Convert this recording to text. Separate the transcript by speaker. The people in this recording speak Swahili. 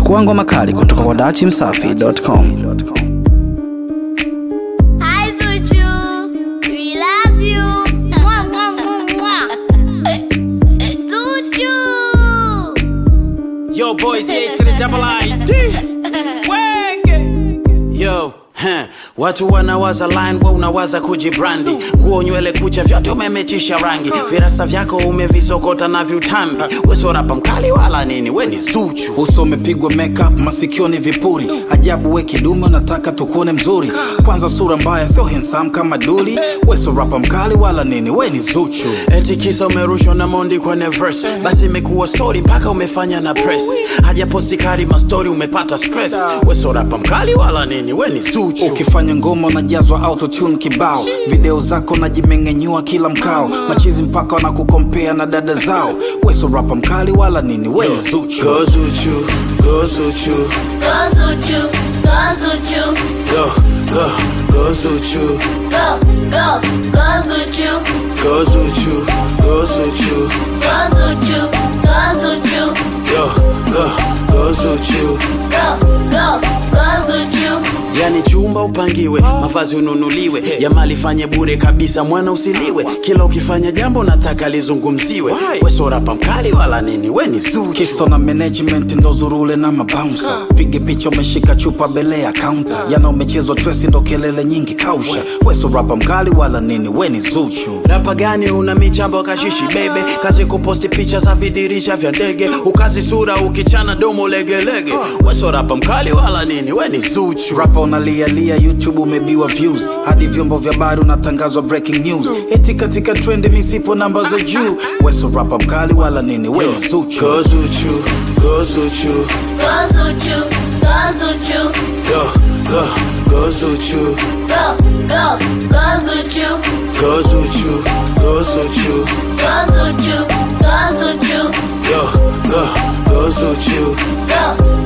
Speaker 1: Pakua ngoma kali kutoka kwa dachimsafi.com.
Speaker 2: Hi Zuchu, we love you. Mwah, mwah, mwah, mwah. Zuchu.
Speaker 3: Yo, boys, A to the double I D. Wenge. Yo, huh. Watu wanawaza line, we unawaza kujibrandi. Nguo, nywele, kucha, vyote umemechisha rangi. Virasa vyako umevisokota na viutambi. We sio rapa mkali wala nini, we ni Zuchu.
Speaker 4: uso umepigwa makeup masikioni vipuri ajabu we kidume unataka tukuone mzuri kwanza sura mbaya sio handsome kama duli we sio rapa mkali wala nini we ni zuchu
Speaker 3: Eti kisa umerushwa na Mondi kwenye verse, basi imekuwa story mpaka umefanya na press. Hajaposti kari ma story umepata stress. We sio rapa mkali wala nini, we ni Zuchu.
Speaker 4: ukifanya ngoma unajazwa autotune kibao video zako najimeng'enyua kila mkao machizi mpaka wanakukompea na dada zao we sio rapa mkali wala nini we ni zuchu
Speaker 3: Go Zuchu, go Zuchu,
Speaker 2: Go Zuchu, go Zuchu.
Speaker 3: go, go, go Zuchu,
Speaker 2: Go, go, go Zuchu.
Speaker 3: go Zuchu, go Zuchu,
Speaker 2: Go Zuchu, go Zuchu.
Speaker 3: go, go, go Zuchu.
Speaker 2: Go, go, go Zuchu.
Speaker 3: Yani chumba upangiwe, mavazi ununuliwe, jamaa lifanye bure kabisa, mwana usiliwe. Kila ukifanya jambo nataka lizungumziwe. We sio rapa mkali wala nini, we ni Zuchu.
Speaker 4: kiso na management ndo zurule na mabounsa pige picha umeshika chupa bele ya kaunta yana umechezwa tresi ndo kelele nyingi kausha we sio rapa mkali wala nini we ni zuchu
Speaker 3: Rapa gani una michambo kashishi bebe, kazi kuposti picha za vidirisha vya ndege, ukazi sura ukichana domo legelege. We sio rapa mkali wala nini, we ni Zuchu.
Speaker 4: rapa unalialia youtube umebiwa views hadi vyombo vya habari unatangazwa breaking news eti katika trend misipo namba za juu we sio rapa mkali wala nini we ni zuchu
Speaker 3: Go Zuchu, go Zuchu,
Speaker 2: Go Zuchu, go Zuchu.
Speaker 3: go, go, go Zuchu,
Speaker 2: Go, go, go Zuchu.
Speaker 3: go Zuchu, go Zuchu,
Speaker 2: Go Zuchu, go Zuchu.
Speaker 3: go, go, go Zuchu.
Speaker 2: Go,